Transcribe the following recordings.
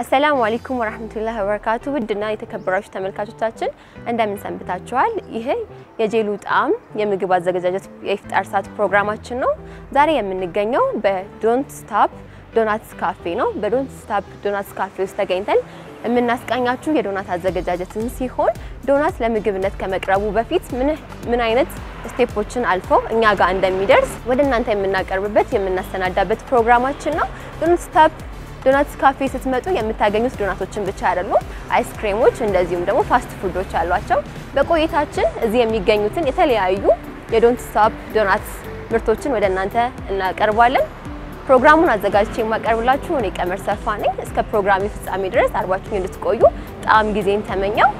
አሰላሙ አለይኩም ወራህመቱላሂ ወበረካቱ። ውድና የተከበራችሁ ተመልካቾቻችን እንደምን ሰንብታችኋል? ይሄ የጄሉ ጣዕም የምግብ አዘገጃጀት የኢፍጣር ሰዓት ፕሮግራማችን ነው። ዛሬ የምንገኘው በዶንት ስታፕ ዶናትስ ካፌ ነው። በዶንት ስታፕ ዶናትስ ካፌ ውስጥ ተገኝተን የምናስቃኛችሁ የዶናት አዘገጃጀትን ሲሆን ዶናት ለምግብነት ከመቅረቡ በፊት ምን ምን አይነት ስቴፖችን አልፎ እኛ ጋር እንደሚደርስ ወደ እናንተ የምናቀርብበት የምናሰናዳበት ፕሮግራማችን ነው። ዶንት ስታፕ ዶናትስ ካፌ ስትመጡ የምታገኙት ዶናቶችን ብቻ አይደሉም፣ አይስክሬሞች እንደዚሁም ደግሞ ፋስት ፉዶች አሏቸው። በቆይታችን እዚህ የሚገኙትን የተለያዩ የዶንት ስታፕ ዶናትስ ምርቶችን ወደ እናንተ እናቀርባለን። ፕሮግራሙን አዘጋጅቼ የማቀርብላችሁ እኔ ቀመር ሰፋ ነኝ። እስከ ፕሮግራሚ ፍጻሜ ድረስ አርባችሁኝ እንድትቆዩ ጣዕም ጊዜን ተመኘው።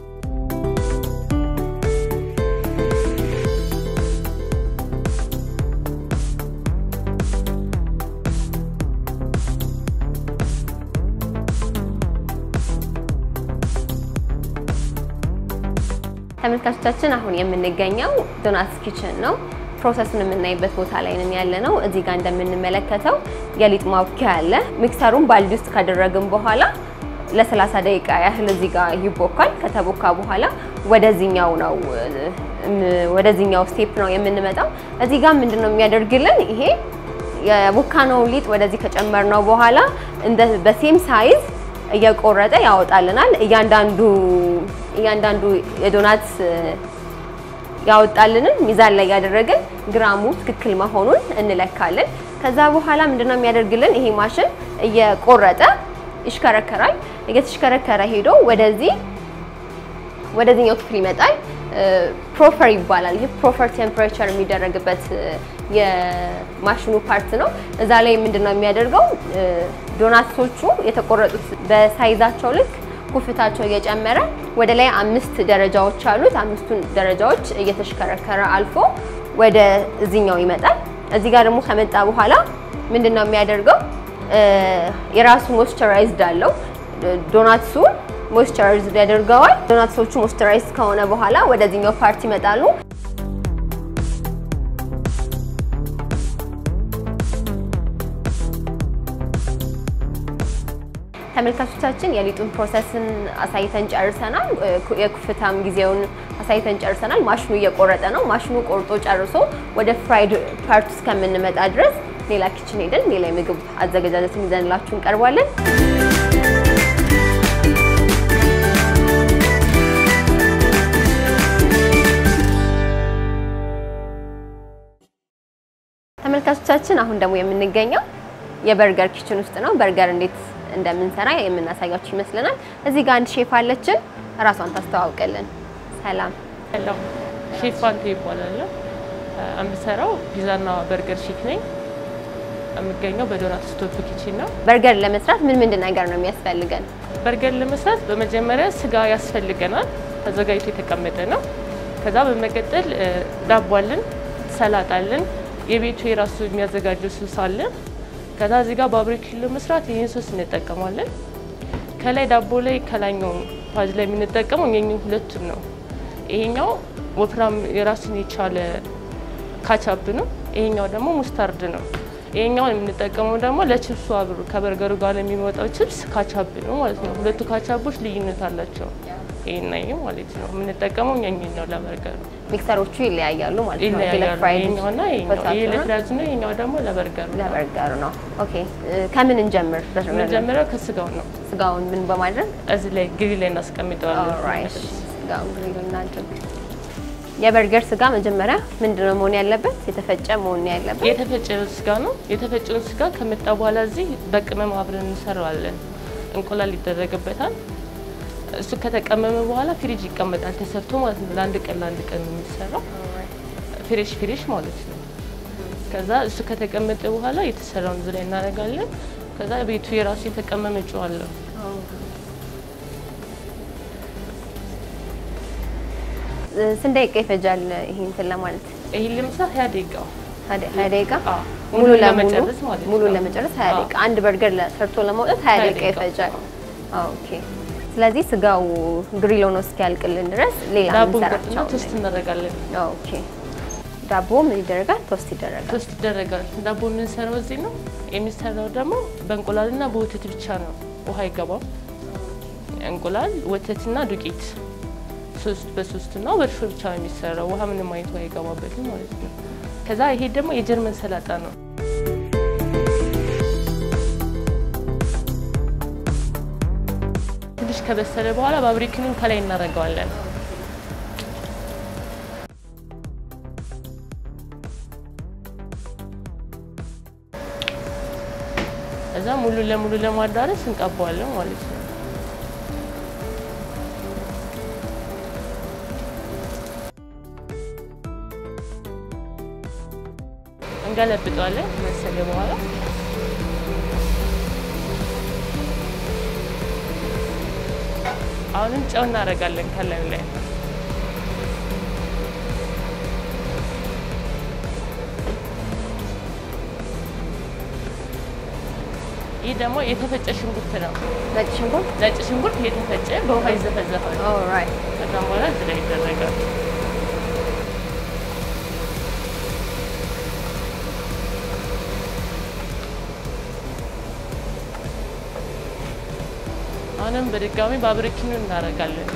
ተመልካቾቻችን አሁን የምንገኘው ዶናትስ ኪችን ነው። ፕሮሰሱን የምናይበት ቦታ ላይ ነን ያለ ነው። እዚህ ጋር እንደምንመለከተው የሊጥ ማቡኪያ አለ። ሚክሰሩን ባልዲ ውስጥ ካደረግን በኋላ ለ30 ደቂቃ ያህል እዚህ ጋር ይቦካል። ከተቦካ በኋላ ወደዚህኛው ነው ወደዚህኛው ስቴፕ ነው የምንመጣው። እዚህ ጋር ምንድነው የሚያደርግልን ይሄ የቦካነው ሊጥ ወደዚህ ከጨመርነው በኋላ እንደ በሴም ሳይዝ እየቆረጠ ያወጣልናል። እያንዳንዱ እያንዳንዱ የዶናት ያወጣልንን ሚዛን ላይ ያደረግን ግራሙ ትክክል መሆኑን እንለካለን። ከዛ በኋላ ምንድነው የሚያደርግልን ይሄ ማሽን እየቆረጠ ይሽከረከራል። እየተሽከረከረ ሄዶ ወደዚህ ወደዚህኛው ክፍል ይመጣል። ፕሮፈር ይባላል። ይህ ፕሮፈር ቴምፕሬቸር የሚደረግበት የማሽኑ ፓርት ነው። እዛ ላይ ምንድነው የሚያደርገው ዶናቶቹ የተቆረጡት በሳይዛቸው ልክ ኩፍታቸው እየጨመረ ወደ ላይ አምስት ደረጃዎች አሉት። አምስቱን ደረጃዎች እየተሽከረከረ አልፎ ወደ እዚኛው ይመጣል። እዚህ ጋር ደግሞ ከመጣ በኋላ ምንድነው የሚያደርገው የራሱ ሞይስቸራይዝድ አለው ዶናትሱ ሞይስቸራይዝድ ያደርገዋል። ዶናትሶቹ ሞይስቸራይዝድ ከሆነ በኋላ ወደዚህኛው ፓርት ይመጣሉ። ተመልካቾቻችን የሊጡን ፕሮሰስን አሳይተን ጨርሰናል። የኩፍታም ጊዜውን አሳይተን ጨርሰናል። ማሽኑ እየቆረጠ ነው። ማሽኑ ቆርጦ ጨርሶ ወደ ፍራይድ ፓርት እስከምንመጣ ድረስ ሌላ ኪችን ሄደን ሌላ የምግብ አዘገጃጀትን ይዘንላችሁ እንቀርባለን። ተመልካቾቻችን አሁን ደግሞ የምንገኘው የበርገር ኪችን ውስጥ ነው። በርገር እንዴት እንደምንሰራ የምናሳያችሁ ይመስለናል። እዚህ ጋር አንድ ሼፍ አለችን፣ እራሷን ታስተዋውቅልን። ሰላም ሄሎ፣ ሼፍ ፋንቱ ይባላል። የምሰራው ፒዛና በርገር ሼፍ ነኝ። የምገኘው በዶናት ስቶፕ ኪችን ነው። በርገር ለመስራት ምን ምንድን ነገር ነው የሚያስፈልገን? በርገር ለመስራት በመጀመሪያ ስጋ ያስፈልገናል፣ ተዘጋጅቶ የተቀመጠ ነው። ከዛ በመቀጠል ዳቦ አለን፣ ሰላጣ አለን፣ የቤቱ የራሱ የሚያዘጋጀው ሶስ አለ። ከዛ እዚህ ጋር ባርቤኪው ለመስራት ይህን ሶስ እንጠቀማለን። ከላይ ዳቦ ላይ ከላይኛው ፓዝ ላይ የምንጠቀመው የኛው ሁለቱን ነው። ይሄኛው ወፍራም የራሱን የቻለ ካቻፕ ነው። ይሄኛው ደግሞ ሙስታርድ ነው። ይሄኛውን የምንጠቀመው ደግሞ ለችፕሱ አብሮ ከበርገሩ ጋር ለሚወጣው ችፕስ ካቻፕ ነው ማለት ነው። ሁለቱ ካቻፖች ልዩነት አላቸው። ይሄና ይሄ ማለት ነው የምንጠቀመው እኛኛው ነው ለበርገሩ። ሚክሰሮቹ ይለያያሉ ማለት ነው። ይለያያሉ። ለፍራይድ ይሄኛውና ይሄኛው ይሄ ፖታቶ ነው፣ ለፍራዝ ነው። ይሄኛው ደግሞ ለበርገሩ ነው። ለበርገሩ ነው። ኦኬ ከምን እንጀምር? መጀመሪያው ከስጋው ነው። ስጋውን ምን በማድረግ እዚህ ላይ ግሪል ላይ እናስቀምጠዋለን። ኦልራይት፣ ስጋውን ግሪል እናድርግ። የበርገር ስጋ መጀመሪያ ምንድነው መሆን ያለበት? የተፈጨ መሆን ያለበት። የተፈጨ ስጋ ነው። የተፈጨውን ስጋ ከመጣ በኋላ እዚህ በቅመም አብረን እንሰራዋለን። እንቁላል ይደረግበታል። እሱ ከተቀመመ በኋላ ፍሪጅ ይቀመጣል ተሰርቶ ማለት ነው። ለአንድ ቀን ለአንድ ቀን ነው የሚሰራው ፍሬሽ ፍሬሽ ማለት ነው። ከዛ እሱ ከተቀመጠ በኋላ የተሰራውን እዚህ ላይ እናደርጋለን። ከዛ ቤቱ የራሱ የተቀመመ ጨው አለው። ስንት ደቂቃ ይፈጃል ይሄ እንትን ለማለት? ይሄን ለመስራት ሀያ ደቂቃ ሀያ ደቂቃ አዎ፣ ሙሉ ለሙሉ ለመጨረስ ማለት ነው። ሙሉ ለመጨረስ ሀያ አዎ። ደቂቃ አንድ በርገር ሰርቶ ለማውጣት ሀያ ሀያ ደቂቃ ደቂቃ። ይፈጃል። ኦኬ። ስለዚህ ስጋው ግሪል ሆኖ እስኪያልቅልን ድረስ ሌላ ዳቦ የምንሰራቸው እንቆርጥና ቶስት እናደርጋለን። ኦኬ። ዳቦ ምን ይደረጋል? ቶስት ይደረጋል። ቶስት ይደረጋል። ዳቦ የምንሰራው እዚህ ነው። የሚሰራው ደግሞ በእንቁላልና በወተት ብቻ ነው። ውሃ አይገባም። እንቁላል፣ ወተትና ዱቄት ሶስት በሶስት እና በእርሾ ብቻ ነው የሚሰራው። ውሃ ምንም አይነት ውሃ አይገባበትም ማለት ነው። ከዛ ይሄ ደግሞ የጀርመን ሰላጣ ነው። ትንሽ ከበሰለ በኋላ ባብሪክኑን ከላይ እናደርገዋለን። እዛ ሙሉ ለሙሉ ለማዳረስ እንቀባዋለን ማለት ነው። እንገለብጠዋለን መሰለ በኋላ አሁንም ጨው እናደርጋለን ከላዩ ላይ ይህ ደግሞ የተፈጨ ሽንኩርት ነው። ነጭ ሽንኩርት ነጭ ሽንኩርት የተፈጨ በውሃ ይዘፈዘፋል። ኦልራይት ከዛም በኋላ እዚህ ላይ ይደረጋል። አሁንም በድጋሚ ባብሪኪኑ እናደርጋለን።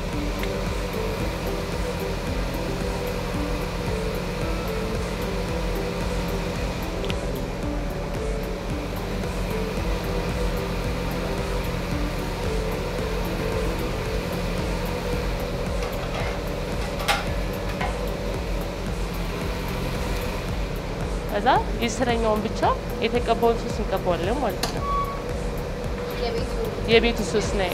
ከዛ የስረኛውን ብቻ የተቀባውን ሶስ እንቀባዋለን ማለት ነው። የቤቱ ሶስ ነው።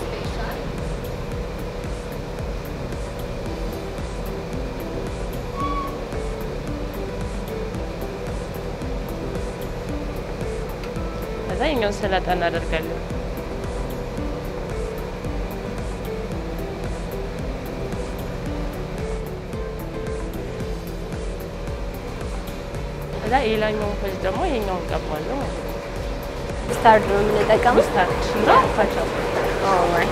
ከዛ የኛውን ሰላጣ እናደርጋለን። ከዛ የላኛውን ፈጅ ደግሞ ይሄኛውን እንቀባዋለን ማለት ነው። ስታርድ ነው የምንጠቀመው። ስታርች እና ካቻፕ ኦልራይት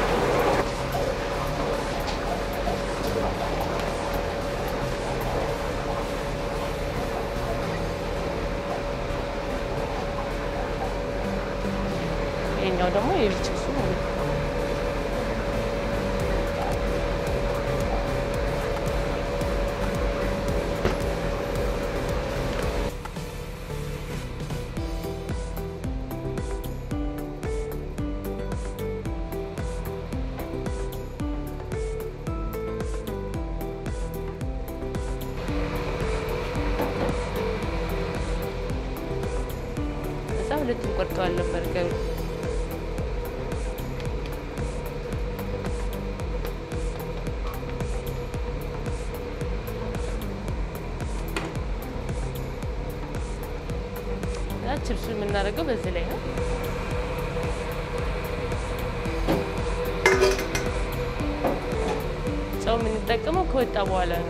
ይሄኛው ደግሞ የቢች ሱ ማለት ነው። እዛ ሁለት እንቆርጠዋለን በርገሩ እና ችብሱ የምናደርገው በዚህ ላይ ነው። ጨው የምንጠቀመው ከወጣ በኋላ ነው።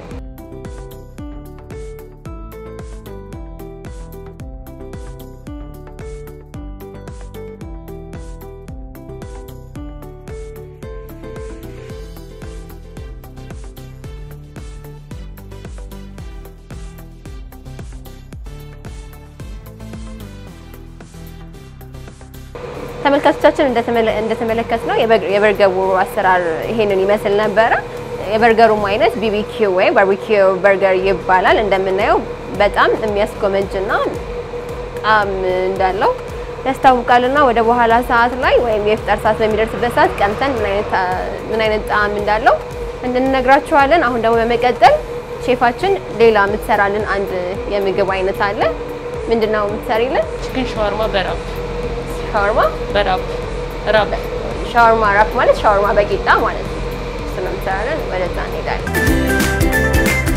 ተመልካቾቻችን እንደተመለከት ነው የበርገሩ አሰራር ይሄንን ይመስል ነበረ። የበርገሩም አይነት ቢቢኪው ወይ ባርቢኪው በርገር ይባላል። እንደምናየው በጣም የሚያስጎመጅና ጣዕም እንዳለው ያስታውቃልና ወደ በኋላ ሰዓት ላይ ወይም የኢፍጣር ሰዓት በሚደርስበት ሰዓት ቀምሰን ምን አይነት ጣዕም እንዳለው እንነግራችኋለን። አሁን ደግሞ በመቀጠል ሼፋችን ሌላ የምትሰራልን አንድ የምግብ አይነት አለ። ምንድነው የምትሰሪልን? ቺክን ሻዋርማ በራፕ ሻወርማ በራፕ ራፕ ሻወርማ ራፕ ማለት ሻወርማ በቂጣ ማለት ነው። እሱ ነው የምትሰራልን። ወደዛ እንሄዳለን።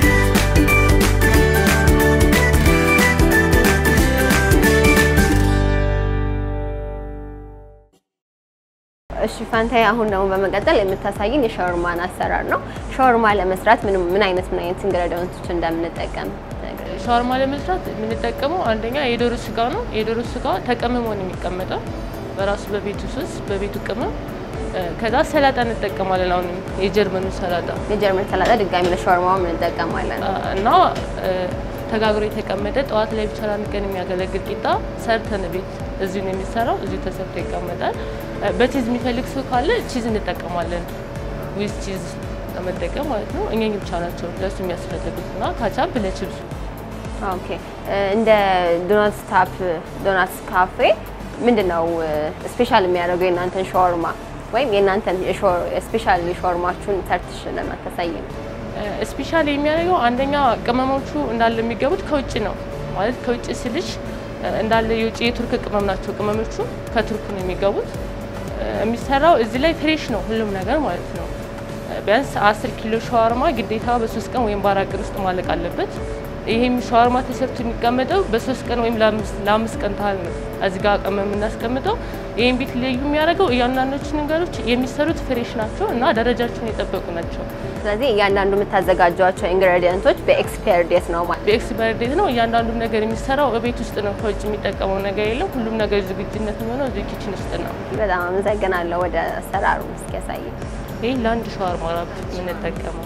እሺ ፋንታይ፣ አሁን ደግሞ በመቀጠል የምታሳይን የሻወርማን አሰራር ነው። ሻወርማ ለመስራት ምን ምን አይነት ምን አይነት ኢንግሬዲየንቶች እንደምንጠቀም ትነግሪኛለሽ? ሻወርማ ለመስራት የምንጠቀመው አንደኛ የዶሮ ስጋ ነው። የዶሮ ስጋ ተቀምሞ ነው የሚቀመጠው በራሱ በቤቱ ሶስ በቤቱ ቅመም። ከዛ ሰላጣ እንጠቀማለን። አሁንም የጀርመኑ ሰላጣ የጀርመን ሰላጣ ድጋሚ ለሻወርማው እንጠቀማለን። እና ተጋግሮ የተቀመጠ ጠዋት ላይ ብቻ ለአንድ ቀን የሚያገለግል ቂጣ ሰርተን ቤት እዚሁ ነው የሚሰራው። እዚሁ ተሰርቶ ይቀመጣል። በቺዝ የሚፈልግ ሰው ካለ ቺዝ እንጠቀማለን። ዊዝ ቺዝ ለመጠቀም ማለት ነው። እኛ ብቻ ናቸው ለሱ የሚያስፈልጉት እና ካቻፕ ለችብሱ ኦኬ እንደ ዶናትስ ታፕ ዶናትስ ካፌ ምንድነው ስፔሻል የሚያደርገው የእናንተን ሻወርማ ወይም የእናንተን ስፔሻል ሻወርማችሁን ተርትሽ ለማታሳየን? ስፔሻል የሚያደርገው አንደኛ ቅመሞቹ እንዳለ የሚገቡት ከውጭ ነው ማለት ከውጭ ስልሽ እንዳለ የውጭ የቱርክ ቅመም ናቸው። ቅመሞቹ ከቱርክ ነው የሚገቡት። የሚሰራው እዚህ ላይ ፍሬሽ ነው ሁሉም ነገር ማለት ነው። ቢያንስ አስር ኪሎ ሻወርማ ግዴታ በሶስት ቀን ወይም በአራት ቀን ውስጥ ማለቅ አለበት። ይሄም ሻወርማ ተሰርቶ የሚቀመጠው በሶስት ቀን ወይም ለአምስት ቀን ታህል ነው እዚህ ጋር ቀመም የምናስቀምጠው። ይህም ቤት ልዩ የሚያደርገው እያንዳንዶቹ ነገሮች የሚሰሩት ፍሬሽ ናቸው እና ደረጃቸውን የጠበቁ ናቸው። ስለዚህ እያንዳንዱ የምታዘጋጇቸው ኢንግሬዲየንቶች በኤክስፓየር ዴት ነው ማለት በኤክስፓየር ዴት ነው። እያንዳንዱም ነገር የሚሰራው ቤት ውስጥ ነው። ከውጭ የሚጠቀመው ነገር የለም። ሁሉም ነገር ዝግጁነት የሚሆነው እዚህ ኪችን ውስጥ ነው። በጣም አመሰግናለሁ። ወደ አሰራሩ እስኪ ያሳየን። ይህ ለአንድ ሻወርማ ራብ የምንጠቀመው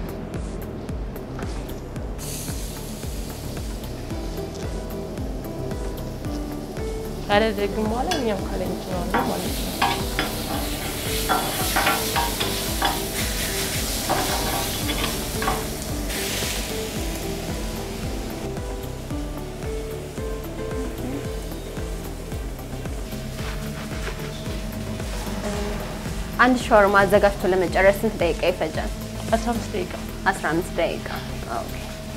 ካደረግን በኋላ እኛም ካለ እንችላለን ማለት ነው። አንድ ሻወርማ አዘጋጅቶ ለመጨረስ ስንት ደቂቃ ይፈጃል? 15 ደቂቃ 15 ደቂቃ። ኦኬ።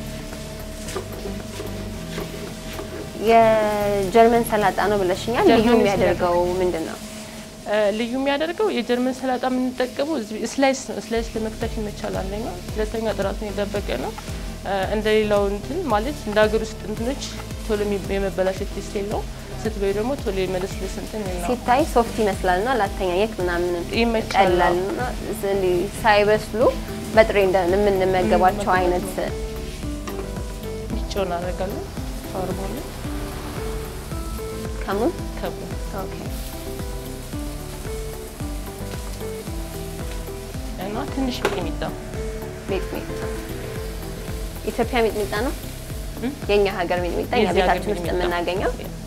የጀርመን ሰላጣ ነው ብለሽኛል። ልዩ ጀርመን የሚያደርገው ምንድን ነው? ልዩ የሚያደርገው የጀርመን ሰላጣ የምንጠቀመው ስላይስ ነው። ስላይስ ለመክተፍ ይመቻል። አንደኛ፣ ሁለተኛ ጥራቱን የጠበቀ ነው። እንደ ሌላው እንትን ማለት እንደ ሀገር ውስጥ እንትኖች ቶሎ የመበላሸት ቴስት የለውም። ስትበይ ደግሞ ቶሎ የመለስለስ እንትን የለውም። ሲታይ ሶፍት ይመስላልና ላተኛኘት ምናምን ይመቻል። ቀላል እና እንዲህ ሳይበስሉ በጥሬ እንደ- የምንመገባቸው አይነት ጨው እናደርጋለን። ሻወርማ ላይ ከሙን ከቡ ኦኬ እና ትንሽ ሚጥሚጣ ሚጥሚጣ ኢትዮጵያ ሚጥሚጣ ነው እም? የኛ ሀገር ሚጥሚጣ እኛ የዚህ ሀገር ቤታችን ውስጥ ሚጥሚጣ። የምናገኘው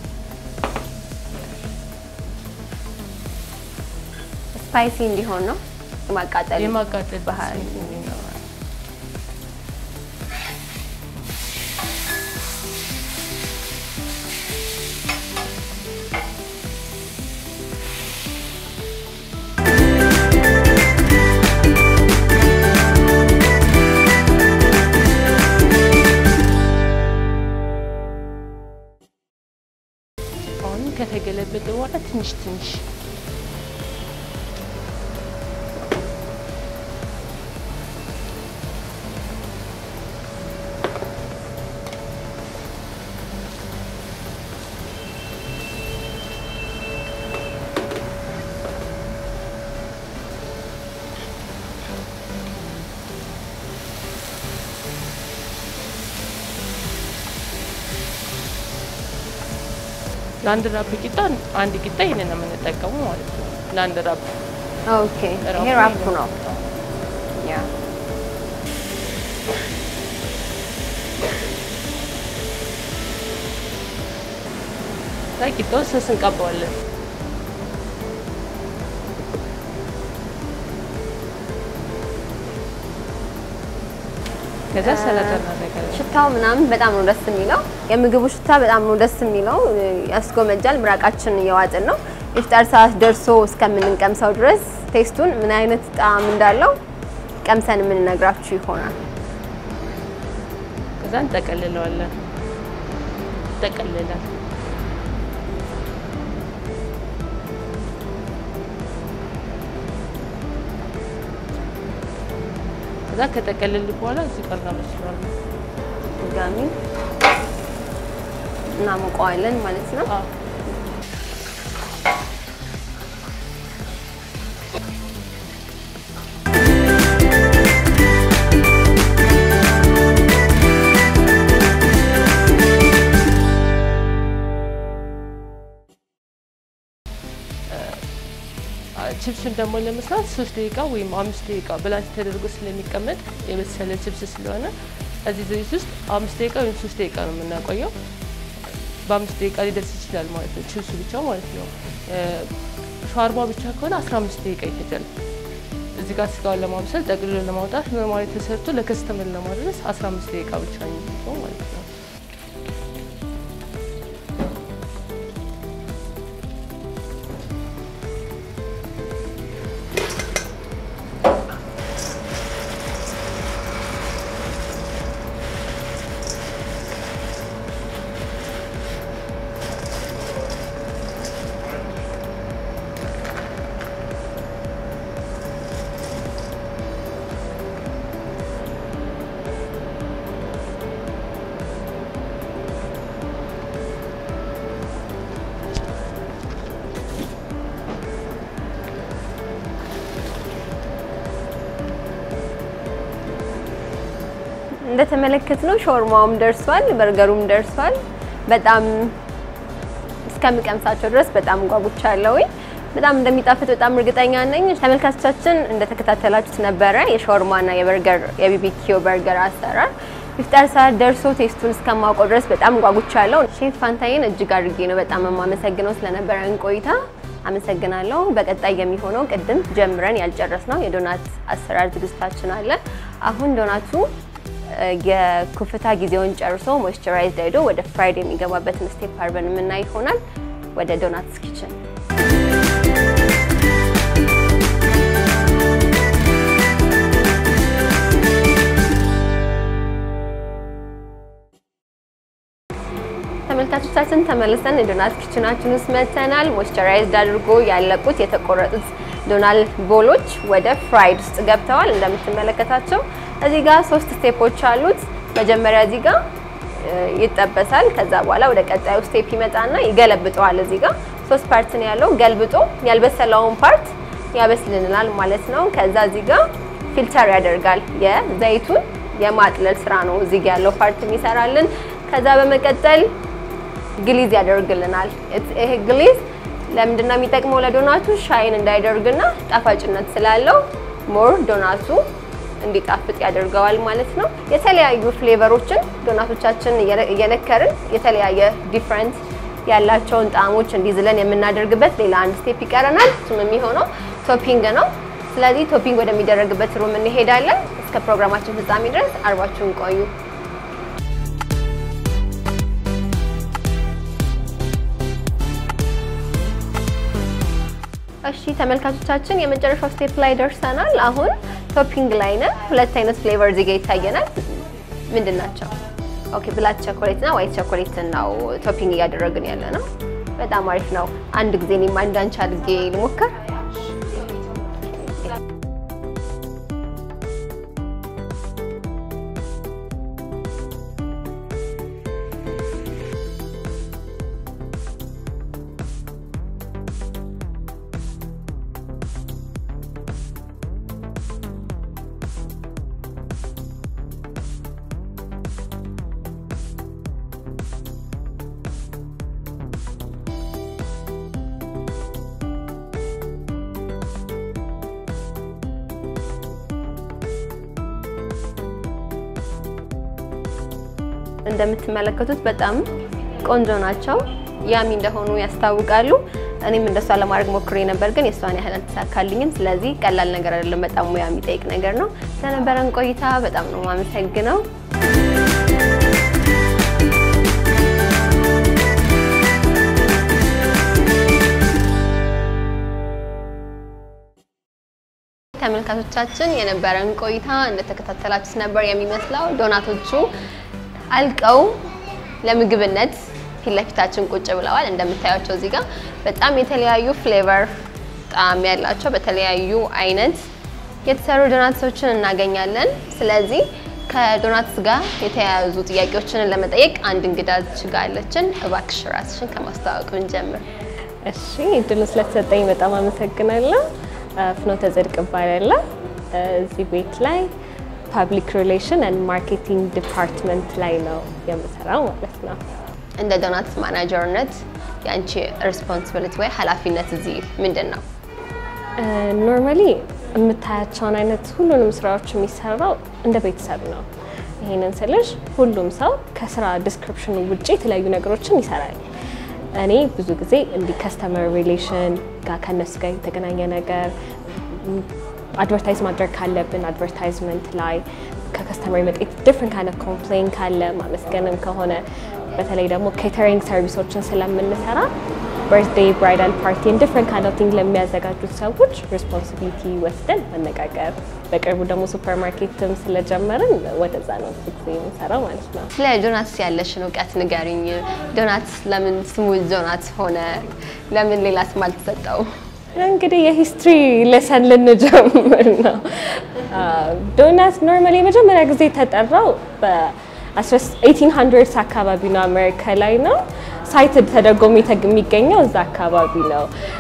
ስፓይሲ እንዲሆን ነው የማቃጠል የማቃጠል ባህሪ ስሜት እንዲኖረው። አሁን ከተገለበጠ በኋላ ትንሽ ትንሽ ለአንድ ራብ ቂጣ አንድ ቂጣ ይሄንን ነው የምንጠቀመው ማለት ነው። ለአንድ ራብ ኦኬ ይሄ ራፑ ነው ያ ላይ ቂጣው ስስ እንቀባዋለን። ከዛ ሰላጣ እናደርጋለን። ሽታው ምናምን በጣም ነው ደስ የሚለው። የምግቡ ሽታ በጣም ነው ደስ የሚለው፣ ያስጎመጃል። ምራቃችን እየዋጥን ነው። ኢፍጣር ሰዓት ደርሶ እስከምንቀምሰው ድረስ ቴስቱን ምን አይነት ጣዕም እንዳለው ቀምሰን የምንነግራችሁ ይሆናል። ከዛ እንጠቀልለዋለን። ይጠቀልላል። ከዛ ከጠቀልል በኋላ እዚህ ጋር እናበስለዋለን። ድጋሚ እናሞቀዋለን ማለት ነው። አዎ ችፕሱን ደግሞ ለመስራት ሶስት ደቂቃ ወይም አምስት ደቂቃ ብላንች ተደርጎ ስለሚቀመጥ የበሰለ ችፕስ ስለሆነ እዚህ ዘይት ውስጥ አምስት ደቂቃ ወይም ሶስት ደቂቃ ነው የምናቆየው። በአምስት ደቂቃ ሊደርስ ይችላል ማለት ነው፣ ቺብሱ ብቻ ማለት ነው። ሻርማ ብቻ ከሆነ 15 ደቂቃ ይፈጃል። እዚህ ጋር ስጋውን ለማብሰል ጠቅልሎ ለማውጣት ኖርማሊ ተሰርቶ ለከስተመር ለማድረስ 15 ደቂቃ ብቻ ነው የሚፈጀው ማለት ነው። እንደተመለከትነው ሾርማውም ደርሷል፣ በርገሩም ደርሷል። በጣም እስከምቀምሳቸው ድረስ በጣም ጓጉቻለሁ። በጣም እንደሚጣፍጥ በጣም እርግጠኛ ነኝ። ተመልካቾቻችን እንደተከታተላችሁት ነበረ የሾርማና የበርገር የቢቢኪው በርገር አሰራር ኢፍጣር ሰዓት ደርሶ ቴስቱን እስከማውቀው ድረስ በጣም ጓጉቻለሁ። ሼፍ ፋንታዬን እጅግ አድርጌ ነው በጣም የማመሰግነው ስለነበረን ቆይታ አመሰግናለሁ። በቀጣይ የሚሆነው ቅድም ጀምረን ያልጨረስነው የዶናት አሰራር ዝግጅታችን አለ። አሁን ዶናቱ የኩፍታ ጊዜውን ጨርሶ ሞይስቸራይዝድ ሄዶ ወደ ፍራይድ የሚገባበትን ስቴፕ አርበን የምናይ ይሆናል። ወደ ዶናትስ ኪችን ተመልካቾቻችን ተመልሰን የዶናት ኪችናችን ውስጥ መጥተናል። ሞይስቸራይዝድ አድርጎ ያለቁት የተቆረጡት ዶናል ቦሎች ወደ ፍራይድ ውስጥ ገብተዋል። እንደምትመለከታቸው እዚህ ጋር ሶስት ስቴፖች አሉት። መጀመሪያ እዚህ ጋር ይጠበሳል። ከዛ በኋላ ወደ ቀጣዩ ስቴፕ ይመጣና ይገለብጠዋል። እዚህ ጋር ሶስት ፓርት ነው ያለው። ገልብጦ ያልበሰለውን ፓርት ያበስልናል ማለት ነው። ከዛ እዚህ ጋር ፊልተር ያደርጋል። የዘይቱን የማጥለል ስራ ነው እዚህ ጋር ያለው ፓርት የሚሰራልን። ከዛ በመቀጠል ግሊዝ ያደርግልናል። ይሄ ግሊዝ ለምንድን ነው የሚጠቅመው? ለዶናቱ ሻይን እንዳይደርግና ጣፋጭነት ስላለው ሞር ዶናቱ እንዲጣፍጥ ያደርገዋል ማለት ነው። የተለያዩ ፍሌቨሮችን ዶናቶቻችን እየነከርን የተለያየ ዲፍረንት ያላቸውን ጣዕሞች እንዲዝለን የምናደርግበት ሌላ አንድ ስቴፕ ይቀረናል። እሱም የሚሆነው ቶፒንግ ነው። ስለዚህ ቶፒንግ ወደሚደረግበት ሩም እንሄዳለን። እስከ ፕሮግራማችን ፍጻሜ ድረስ አርባችሁን ቆዩ። እሺ ተመልካቾቻችን የመጨረሻው ስቴፕ ላይ ደርሰናል። አሁን ቶፒንግ ላይ ነን። ሁለት አይነት ፍሌቨር እዚህ ጋር ይታየናል። ምንድን ናቸው? ኦኬ ብላክ ቸኮሌት እና ዋይት ቸኮሌት ነው ቶፒንግ እያደረግን ያለ ነው። በጣም አሪፍ ነው። አንድ ጊዜ እኔም አንድ አንቺ አድርጌ ልሞክር። እንደምትመለከቱት በጣም ቆንጆ ናቸው። ያሚ እንደሆኑ ያስታውቃሉ። እኔም እንደሷ ለማድረግ ሞክሬ ነበር፣ ግን የእሷን ያህል አልተሳካልኝም። ስለዚህ ቀላል ነገር አይደለም፣ በጣም ሙያ የሚጠይቅ ነገር ነው። ስለነበረን ቆይታ በጣም ነው የማመሰግነው። ተመልካቾቻችን የነበረን ቆይታ እንደተከታተላችሁት ነበር የሚመስለው። ዶናቶቹ አልቀው ለምግብነት ፊት ለፊታችን ቁጭ ብለዋል። እንደምታያቸው እዚህ ጋር በጣም የተለያዩ ፍሌቨር ጣዕም ያላቸው በተለያዩ አይነት የተሰሩ ዶናትሶችን እናገኛለን። ስለዚህ ከዶናትስ ጋር የተያያዙ ጥያቄዎችን ለመጠየቅ አንድ እንግዳ ጋር አለችን። እባክሽ ራስሽን ከማስተዋወቅ ብንጀምር። እሺ እድሉን ስለተሰጠኝ በጣም አመሰግናለሁ። ፍኖተ ጽድቅ እባላለሁ። እዚህ ቤት ላይ ፐብሊክ ሪሌሽን ኤንድ ማርኬቲንግ ዲፓርትመንት ላይ ነው የምሰራው ማለት ነው። እንደ ዶናትስ ማናጀርነት የአንቺ ሪስፖንሲቢሊቲ ወይ ኃላፊነት እዚህ ምንድን ነው? ኖርማሊ የምታያቸውን አይነት ሁሉንም ስራዎች የሚሰራው እንደ ቤተሰብ ነው። ይሄንን ስልሽ ሁሉም ሰው ከስራ ዲስክሪፕሽኑ ውጭ የተለያዩ ነገሮችን ይሰራል። እኔ ብዙ ጊዜ እንዲህ ከስተመር ሪሌሽን ጋር ከነሱ ጋር የተገናኘ ነገር አድቨርታይዝ ማድረግ ካለብን አድቨርታይዝመንት ላይ ከከስተመር የመጣ ዲፍረንት ካይንድ ኦፍ ኮምፕሌን ካለ ማመስገንም ከሆነ በተለይ ደግሞ ኬተሪንግ ሰርቪሶችን ስለምንሰራ በርዝዴይ ብራይዳል ፓርቲን ዲፍረንት ካይንድ ኦፍ ቲንግ ለሚያዘጋጁት ሰዎች ሪስፖንሲቢሊቲ ወስደን መነጋገር። በቅርቡ ደግሞ ሱፐር ማርኬትም ስለጀመርን ወደዛ ነው ብዙ ጊዜ የምንሰራው ማለት ነው። ስለ ዶናትስ ያለሽን እውቀት ንገሪኝ። ዶናትስ ለምን ስሙ ዶናት ሆነ? ለምን ሌላ ስም አልተሰጠው? እንግዲህ የሂስትሪ ሌሰን ልንጀምር ነው። ዶናት ኖርማሊ የመጀመሪያ ጊዜ የተጠራው በ1800 አካባቢ ነው፣ አሜሪካ ላይ ነው። ሳይትድ ተደርጎ የሚገኘው እዛ አካባቢ ነው።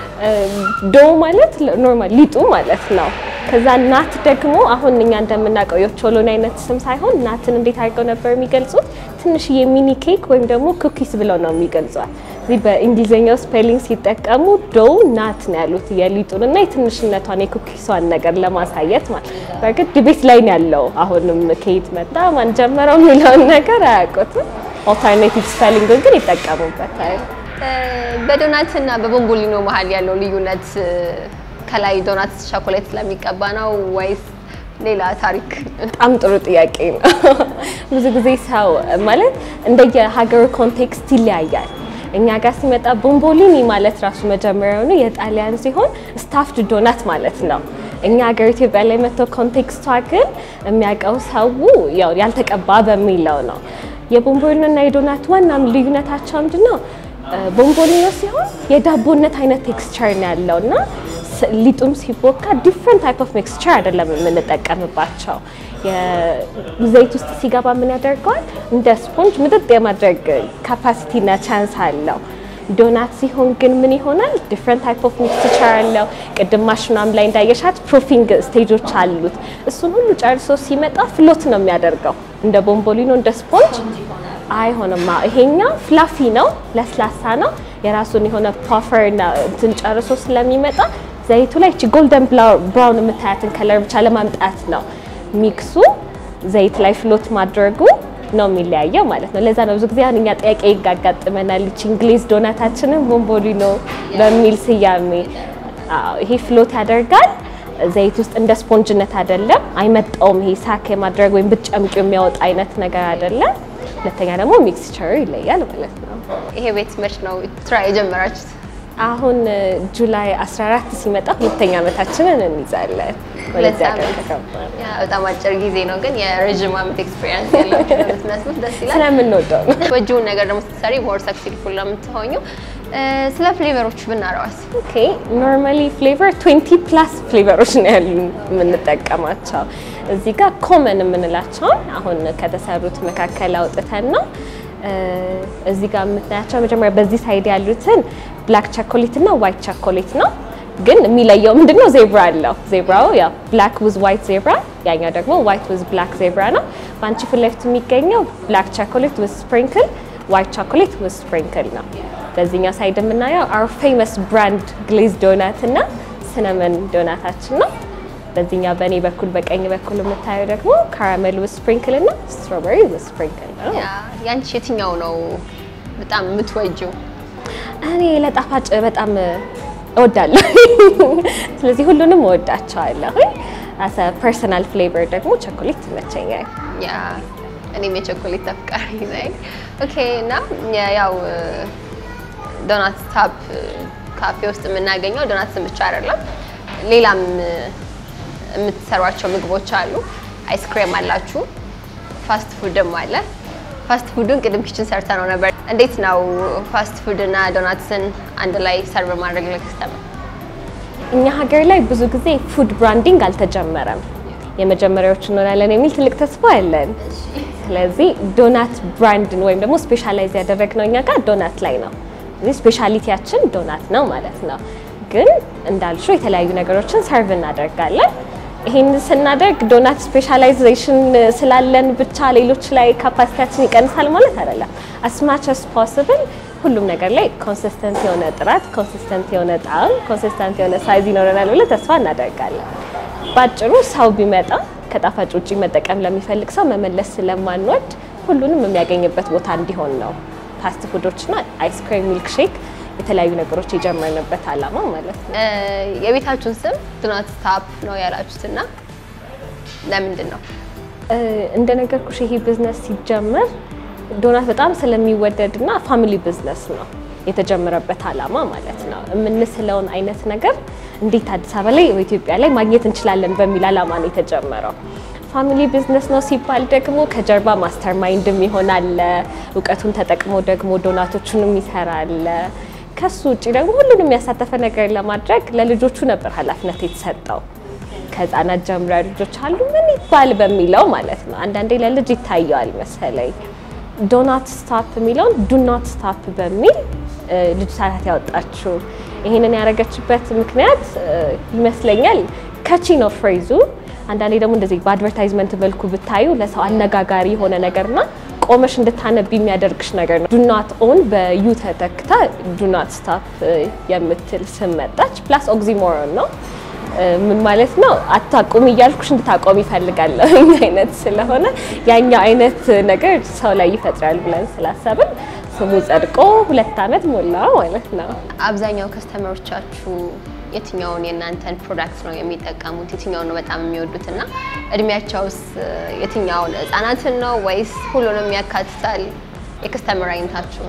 ዶ ማለት ኖርማል ሊጡ ማለት ነው። ከዛ ናት ደግሞ አሁን እኛ እንደምናውቀው የቾሎኒ አይነት ስም ሳይሆን ናትን እንዴት አድርገው ነበር የሚገልጹት? ትንሽዬ ሚኒ ኬክ ወይም ደግሞ ኩኪስ ብለው ነው የሚገልጿል። እዚህ በእንግሊዝኛው ስፔሊንግ ሲጠቀሙ ዶው ናት ነው ያሉት የሊጡን እና የትንሽነቷን የኩኪሷን ነገር ለማሳየት ማለት። በእርግጥ ዲቤት ላይ ነው ያለው። አሁንም ከየት መጣ ማን ጀመረው የሚለውን ነገር አያውቁትም። ኦልተርኔቲቭ ስፔሊንግን ግን ይጠቀሙበታል። በዶናት እና በቦምቦሊኖ መሀል ያለው ልዩነት ከላይ ዶናት ቸኮሌት ስለሚቀባ ነው ወይስ ሌላ ታሪክ? በጣም ጥሩ ጥያቄ ነው። ብዙ ጊዜ ሰው ማለት እንደየሀገሩ ኮንቴክስት ይለያያል። እኛ ጋር ሲመጣ ቦምቦሊኒ ማለት ራሱ መጀመሪያውኑ የጣሊያን ሲሆን ስታፍድ ዶናት ማለት ነው። እኛ ሀገር ኢትዮጵያ ላይ መጥቶ ኮንቴክስቷ ግን የሚያውቀው ሰው ያው ያልተቀባ በሚለው ነው። የቦምቦሊኖ እና የዶናት ዋና ልዩነታቸው ምንድን ነው? ቦምቦሊኖ ሲሆን የዳቦነት አይነት ቴክስቸር ነው ያለው እና ሊጡም ሲቦካ ዲፍረንት ታይፕ ኦፍ ሚክስቸር አይደለም የምንጠቀምባቸው። ዘይት ውስጥ ሲገባ ምን ያደርገዋል? እንደ ስፖንጅ ምጥጥ የማድረግ ካፓሲቲ እና ቻንስ አለው። ዶናት ሲሆን ግን ምን ይሆናል? ዲፍረንት ታይፕ ኦፍ ሚክስቸር አለው። ቅድም ማሽኗም ላይ እንዳየሻት ፕሩፊንግ ስቴጆች አሉት። እሱን ሁሉ ጨርሶ ሲመጣ ፍሎት ነው የሚያደርገው እንደ ቦምቦሊኖ እንደ ስፖንጅ አይሆንማ። ይሄኛው ፍላፊ ነው፣ ለስላሳ ነው። የራሱን የሆነ ፓፈር እና እንትን ጨርሶ ስለሚመጣ ዘይቱ ላይ እቺ ጎልደን ብራውን የምታያትን ከለር ብቻ ለማምጣት ነው ሚክሱ ዘይት ላይ ፍሎት ማድረጉ ነው የሚለያየው ማለት ነው። ለዛ ነው ብዙ ጊዜ አሁን እኛ ጥያቄ ይጋጋጥመናል። ይቺ እንግሊዝ ዶናታችንን ቦምቦሊኖ በሚል ስያሜ ይሄ ፍሎት ያደርጋል ዘይት ውስጥ እንደ ስፖንጅነት አይደለም፣ አይመጣውም። ይሄ ሳክ የማድረግ ወይም ብትጨምቂው የሚያወጣ አይነት ነገር አይደለም። ሁለተኛ ደግሞ ሚክስቸሩ ይለያል ማለት ነው። ይሄ ቤት መች ነው ስራ የጀመራችሁት? አሁን ጁላይ 14 ሲመጣ ሁለተኛ ዓመታችንን እንይዛለን። ወደዚህ ሀገር ከገባን ያ በጣም አጭር ጊዜ ነው፣ ግን የረዥም ዓመት ኤክስፔሪንስ ያላችሁ ነው የምትመስሉት። ደስ ይላል። ስለምንወደው ነው። ወጂውን ነገር ደግሞ ስትሰሪ ሞር ሰክሴስፉል ነው የምትሆኙ። ስለ ፍሌቨሮች ብናረዋስ? ኦኬ ኖርማሊ ፍሌቨር 20 ፕላስ ፍሌቨሮች ነው ያሉ የምንጠቀማቸው። እዚህ ጋር ኮመን የምንላቸውን አሁን ከተሰሩት መካከል አውጥተን ነው እዚህ ጋር የምታያቸው መጀመሪያ በዚህ ሳይድ ያሉትን ብላክ ቸኮሌት እና ዋይት ቸኮሌት ነው። ግን የሚለየው ምንድነው? ዜብራ አለው። ዜብራው ያው ብላክ ዊዝ ዋይት ዜብራ፣ ያኛው ደግሞ ዋይት ዊዝ ብላክ ዜብራ ነው። በአንቺ ፊት ለፊት የሚገኘው ብላክ ቸኮሌት ዊዝ ስፕሪንክል፣ ዋይት ቸኮሌት ዊዝ ስፕሪንክል ነው። በዚህኛው ሳይድ የምናየው አር ፌመስ ብራንድ ግሌዝ ዶናት እና ሲነመን ዶናታችን ነው። በዚህኛው በእኔ በኩል በቀኝ በኩል የምታየው ደግሞ ካራሜል ዊዝ ስፕሪንክል እና ስትሮበሪ ዊዝ ስፕሪንክል ነው። ያንቺ የትኛው ነው በጣም የምትወጂው? እኔ ለጣፋጭ በጣም እወዳለሁ። ስለዚህ ሁሉንም እወዳቸዋለሁ። አሰ ፐርሰናል ፍሌቨር ደግሞ ቸኮሌት ይመቸኛል። ያ እኔም የቸኮሌት አፍቃሪ ነኝ። ኦኬ እና ያው ዶናት ታፕ ካፌ ውስጥ የምናገኘው ዶናትስን ብቻ አይደለም፣ ሌላም የምትሰሯቸው ምግቦች አሉ። አይስክሬም አላችሁ፣ ፋስት ፉድም አለ። ፋስት ፉዱን ቅድም ኪችን ሰርተ ነው ነበር። እንዴት ነው ፋስት ፉድ እና ዶናትስን አንድ ላይ ሰርቭ ማድረግ ለከስተመር? እኛ ሀገር ላይ ብዙ ጊዜ ፉድ ብራንዲንግ አልተጀመረም። የመጀመሪያዎቹ እንሆናለን የሚል ትልቅ ተስፋ አለን። ስለዚህ ዶናት ብራንድን ወይም ደግሞ ስፔሻላይዝ ያደረግነው እኛ ጋር ዶናት ላይ ነው። እዚህ ስፔሻሊቲያችን ዶናት ነው ማለት ነው። ግን እንዳልሹ የተለያዩ ነገሮችን ሰርቭ እናደርጋለን። ይሄን ስናደርግ ዶናት ስፔሻላይዜሽን ስላለን ብቻ ሌሎች ላይ ካፓሲቲያችን ይቀንሳል ማለት አይደለም። አስማች አስ ፖስብል ሁሉም ነገር ላይ ኮንሲስተንት የሆነ ጥራት፣ ኮንሲስተንት የሆነ ጣዕም፣ ኮንሲስተንት የሆነ ሳይዝ ይኖረናል ብለን ተስፋ እናደርጋለን። ባጭሩ ሰው ቢመጣ ከጣፋጭ ውጪ መጠቀም ለሚፈልግ ሰው መመለስ ስለማንወድ ሁሉንም የሚያገኝበት ቦታ እንዲሆን ነው። ፋስት ፉዶችና አይስክሬም፣ ሚልክ ሼክ የተለያዩ ነገሮች የጀመርንበት ዓላማ ማለት ነው። የቤታችሁን ስም ዱናት ስታፕ ነው ያላችሁትና ለምንድን ነው? እንደነገርኩሽ ይሄ ቢዝነስ ሲጀመር ዶናት በጣም ስለሚወደድና ፋሚሊ ቢዝነስ ነው የተጀመረበት ዓላማ ማለት ነው። የምንስለውን አይነት ነገር እንዴት አዲስ አበባ ላይ በኢትዮጵያ ላይ ማግኘት እንችላለን በሚል ዓላማ ነው የተጀመረው። ፋሚሊ ቢዝነስ ነው ሲባል ደግሞ ከጀርባ ማስተር ማይንድም ይሆናል፣ እውቀቱን ተጠቅሞ ደግሞ ዶናቶቹንም ይሰራል። ከሱ ውጭ ደግሞ ሁሉንም ያሳተፈ ነገር ለማድረግ ለልጆቹ ነበር ኃላፊነት የተሰጠው። ከህፃናት ጀምሮ ልጆች አሉ ምን ይባል በሚለው ማለት ነው። አንዳንዴ ለልጅ ይታየዋል መሰለኝ ዶናት ስታፕ የሚለውን ዱናት ስታፕ በሚል ልጅ ሳናት ያወጣችው። ይሄንን ያደረገችበት ምክንያት ይመስለኛል ከቺ ነው ፍሬዙ። አንዳንዴ ደግሞ እንደዚህ በአድቨርታይዝመንት መልኩ ብታዩ ለሰው አነጋጋሪ የሆነ ነገርና ቆመሽ እንድታነብ የሚያደርግሽ ነገር ነው። ዱናት ኦን በዩ ተተክታ ዱናት ስታፕ የምትል ስም መጣች። ፕላስ ኦግዚሞሮን ነው። ምን ማለት ነው? አታቁም እያልኩሽ እንድታቆም ይፈልጋለሁ አይነት ስለሆነ ያኛው አይነት ነገር ሰው ላይ ይፈጥራል ብለን ስላሰብን ስሙ ጸድቆ ሁለት ዓመት ሞላ ማለት ነው። አብዛኛው ከስተመሮቻችሁ የትኛውን የእናንተን ፕሮዳክት ነው የሚጠቀሙት? የትኛውን ነው በጣም የሚወዱት? እና እድሜያቸውስ የትኛውን ህጻናትን ነው ወይስ ሁሉንም ያካትታል? የከስተመር አይነታችሁን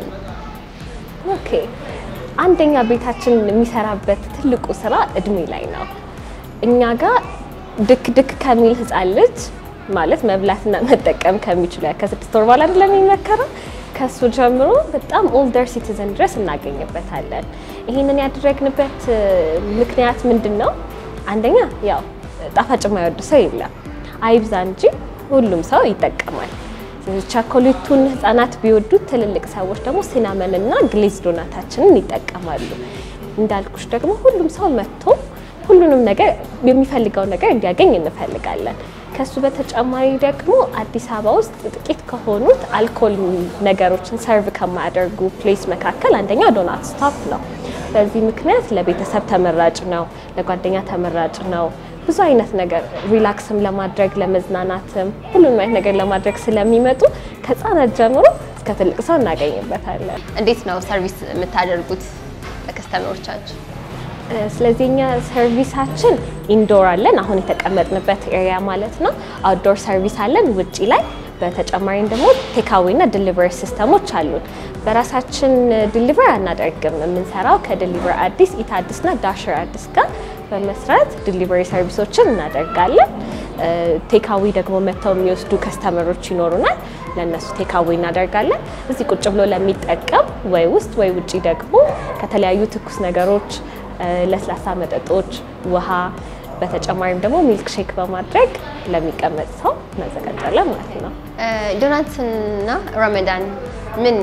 ኦኬ አንደኛ ቤታችን የሚሰራበት ትልቁ ስራ እድሜ ላይ ነው። እኛ ጋር ድክ ድክ ከሚል ህፃን ልጅ ማለት መብላትና መጠቀም ከሚችሉ ከስድስት ወር በኋላ አይደለም የሚመከረው ከሱ ጀምሮ በጣም ኦልደር ሲቲዝን ድረስ እናገኝበታለን። ይህንን ያደረግንበት ምክንያት ምንድን ነው? አንደኛ ያው ጣፋጭ የማይወድ ሰው የለም፣ አይብዛ እንጂ ሁሉም ሰው ይጠቀማል። ቻኮሌቱን ህጻናት ቢወዱት ትልልቅ ሰዎች ደግሞ ሲናመን እና ግሌዝ ዶናታችንን ይጠቀማሉ። እንዳልኩሽ ደግሞ ሁሉም ሰው መጥቶ ሁሉንም ነገር የሚፈልገውን ነገር እንዲያገኝ እንፈልጋለን። ከሱ በተጨማሪ ደግሞ አዲስ አበባ ውስጥ ጥቂት ከሆኑት አልኮል ነገሮችን ሰርቭ ከማያደርጉ ፕሌስ መካከል አንደኛው ዶናት ስቶፕ ነው። በዚህ ምክንያት ለቤተሰብ ተመራጭ ነው፣ ለጓደኛ ተመራጭ ነው። ብዙ አይነት ነገር ሪላክስም ለማድረግ ለመዝናናትም ሁሉንም አይነት ነገር ለማድረግ ስለሚመጡ ከህፃናት ጀምሮ እስከ ትልቅ ሰው እናገኝበታለን። እንዴት ነው ሰርቪስ የምታደርጉት ለከስተመሮቻችሁ? ስለዚህ እኛ ሰርቪሳችን ኢንዶር አለን፣ አሁን የተቀመጥንበት ኤሪያ ማለት ነው። አውትዶር ሰርቪስ አለን ውጪ ላይ። በተጨማሪም ደግሞ ቴካዌ እና ዲሊቨሪ ሲስተሞች አሉን። በራሳችን ዲሊቨር አናደርግም። የምንሰራው ከዲሊቨር አዲስ፣ ኢታ አዲስ እና ዳሽር አዲስ ጋር በመስራት ዲሊቨሪ ሰርቪሶችን እናደርጋለን። ቴካዊ ደግሞ መጥተው የሚወስዱ ከስተመሮች ይኖሩናል። ለእነሱ ቴካዊ እናደርጋለን። እዚህ ቁጭ ብሎ ለሚጠቀም ወይ ውስጥ ወይ ውጪ ደግሞ ከተለያዩ ትኩስ ነገሮች ለስላሳ መጠጦች፣ ውሃ በተጨማሪም ደግሞ ሚልክ ሼክ በማድረግ ለሚቀመጥ ሰው እናዘጋጃለን ማለት ነው። ዶናትና ረመዳን ምን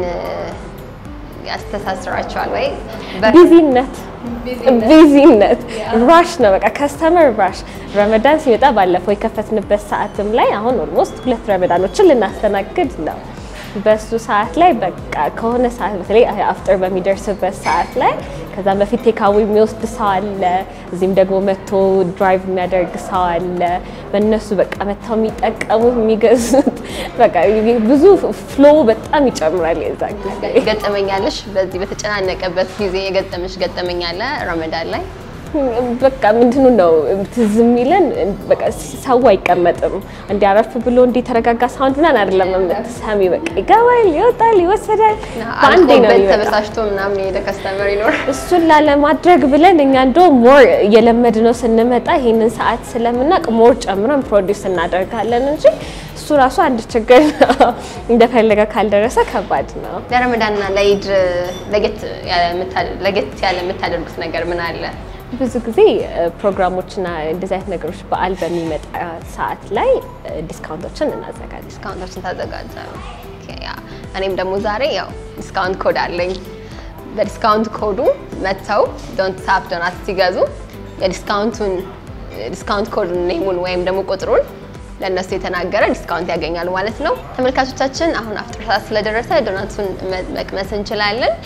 ያስተሳስራቸዋል? ወይ ቢዚነት ቢዚነት ራሽ ነው በቃ ከስተመር ራሽ። ረመዳን ሲመጣ ባለፈው የከፈትንበት ሰዓትም ላይ አሁን ኦልሞስት ሁለት ረመዳኖችን ልናስተናግድ ነው። በሱ ሰዓት ላይ በቃ ከሆነ ሰዓት በተለይ አፍጥር በሚደርስበት ሰዓት ላይ ከዛም በፊት ቴካዊ የሚወስድ ሰው አለ። እዚህም ደግሞ መጥቶ ድራይቭ የሚያደርግ ሰው አለ። በእነሱ በቃ መጥተው የሚጠቀሙት የሚገዙት በቃ ብዙ ፍሎ በጣም ይጨምራል። የዛ ጊዜ ገጠመኛለሽ? በዚህ በተጨናነቀበት ጊዜ የገጠመሽ ገጠመኛለ ረመዳን ላይ? በቃ ምንድኑ ነው ትዝ የሚለን በቃ ሰው አይቀመጥም እንዲያረፍ ብሎ እንዲ የተረጋጋ ሳውንድ ምናምን አይደለም የምትሰሚ። በቃ ይገባል፣ ይወጣል፣ ይወሰዳል። በአንዴ ነው አልቆበት የሚመጣው። ተበሳጭቶ ምናምን የሄደ ከስተመር ይኖር እሱን ላለማድረግ ብለን እኛ እንደው ሞር እየለመድነው ስንመጣ ይሄንን ሰዓት ስለምናውቅ ሞር ጨምረን ፕሮዲውስ እናደርጋለን እንጂ እሱ ራሱ አንድ ችግር ነው። እንደፈለገ ካልደረሰ ከባድ ነው። ለረመዳንና ለኢድ ለየት ያለ የምታ- ለየት ያለ የምታደርጉት ነገር ምን አለ? ብዙ ጊዜ ፕሮግራሞችና እንደዚህ አይነት ነገሮች በዓል በሚመጣ ሰዓት ላይ ዲስካውንቶችን እናዘጋጅ ዲስካውንቶችን ታዘጋጃሉ? ኦኬ፣ ያ እኔም ደግሞ ዛሬ ያው ዲስካውንት ኮድ አለኝ። በዲስካውንት ኮዱ መጥተው ዶንት ታፕ ዶናት ሲገዙ የዲስካውንቱን ዲስካውንት ኮድ ኔሙን ወይም ደግሞ ቁጥሩን ለእነሱ የተናገረ ዲስካውንት ያገኛሉ ማለት ነው። ተመልካቾቻችን አሁን አፍጥር ሰዓት ስለደረሰ ዶናቱን መ- መቅመስ እንችላለን።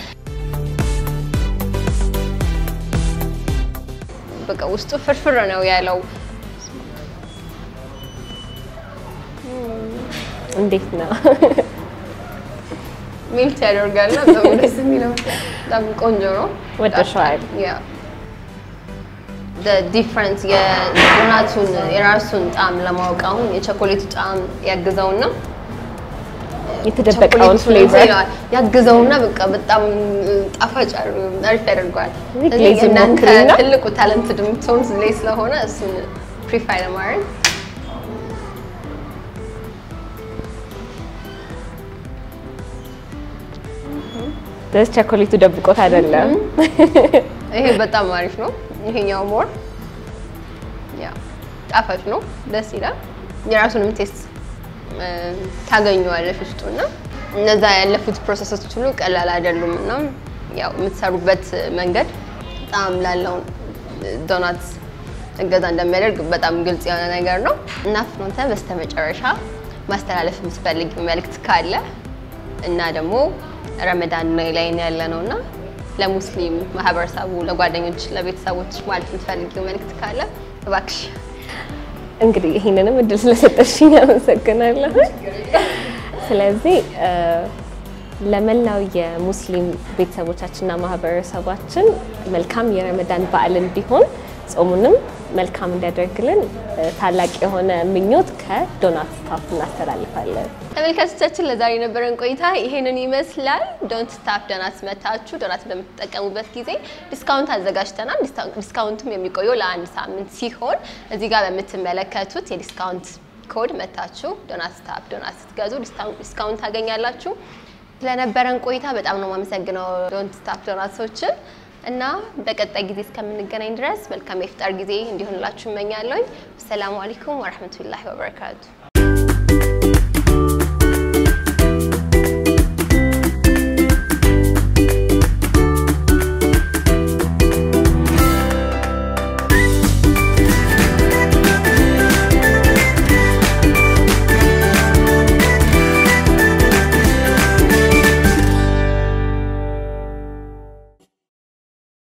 በቃ ውስጡ ፍርፍር ነው ያለው። እንዴት ነው? ሜልት ያደርጋል እና በጣም ደስ የሚለው በጣም ቆንጆ ነው። ወደሽዋል? ያ ዲፍረንስ የዶናቱን የራሱን ጣዕም ለማወቅ አሁን የቸኮሌቱ ጣዕም ያግዘውና የተደበቀውን ቸኮሌቱ ፍሌቨር እንትን ያግዘውና በቃ በጣም ጣፋጭ አሪፍ ያደርገዋል። እዚህ ስለዚህ ግሌዝን እናንተ ሞክሪና። ትልቁ ታለንትድ የምትሆኑት ላይ ስለሆነ እሱን ፕሪፋይ ለማድረግ ደስ ቸኮሌቱ ደብቆት አይደለም። ይሄ በጣም አሪፍ ነው። ይሄኛው ሞር ያ ጣፋጭ ነው፣ ደስ ይላል። የራሱንም ቴስት ታገኘዋለሽ ውስጡ እና እነዛ ያለፉት ፕሮሰሶች ሁሉ ቀላል አይደሉም እና ያው የምትሰሩበት መንገድ ጣዕም ላለው ዶናት እገዛ እንደሚያደርግ በጣም ግልጽ የሆነ ነገር ነው እና ፍኖተ በስተመጨረሻ ማስተላለፍ የምትፈልጊው መልእክት ካለ እና ደግሞ ረመዳን ላይ ነው ያለ ነው እና ለሙስሊም ማህበረሰቡ፣ ለጓደኞች፣ ለቤተሰቦች ማለት የምትፈልጊው መልእክት ካለ እባክሽ። እንግዲህ ይህንንም እድል ስለሰጠሽኝ አመሰግናለሁ። ስለዚህ እ፣ ለመላው የሙስሊም ቤተሰቦቻችንና ማህበረሰባችን መልካም የረመዳን በዓል እንዲሆን ጾሙንም መልካም እንዲያደርግልን እ፣ ታላቅ የሆነ ምኞት ከዶናት ስታፍ እናስተላልፋለን። ተመልካቾቻችን ለዛሬ የነበረን ቆይታ ይሄንን ይመስላል። ዶንት ስታፍ ዶናትስ መታችሁ ዶናት በምትጠቀሙበት ጊዜ ዲስካውንት አዘጋጅተናል። ዲስካ- ዲስካውንቱም የሚቆየው ለአንድ ሳምንት ሲሆን እዚህ ጋር በምትመለከቱት የዲስካውንት ኮድ መታችሁ ዶናት ስታፍ ዶናት ስትገዙ ዲስካውንት ዲስካውንት ታገኛላችሁ። ስለነበረን ቆይታ በጣም ነው የማመሰግነው ዶንት ስታፍ ዶናትሶችን እና በቀጣይ ጊዜ እስከምንገናኝ ድረስ መልካም የፍጣር ጊዜ እንዲሆንላችሁ እመኛለሁ። አሰላሙ አለይኩም ወረህመቱላሂ ወበረካቱ።